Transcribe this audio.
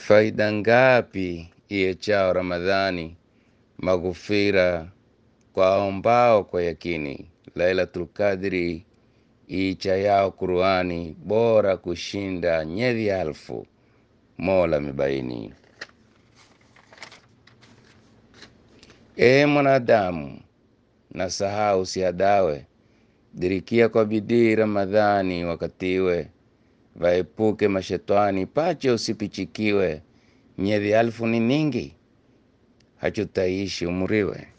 Faida ngapi iechao Ramadhani, maghufira kwa aombao kwa yakini. Lailatul Qadri iichayao Qurani, bora kushinda nyedhi alfu. Mola mibaini. Ee mwanadamu, na sahau usiadawe, dirikia kwa bidii Ramadhani wakatiwe, vaepuke mashetani, pache usipichikiwe. Nyedhi alfu ni ningi, hachutaishi umuriwe.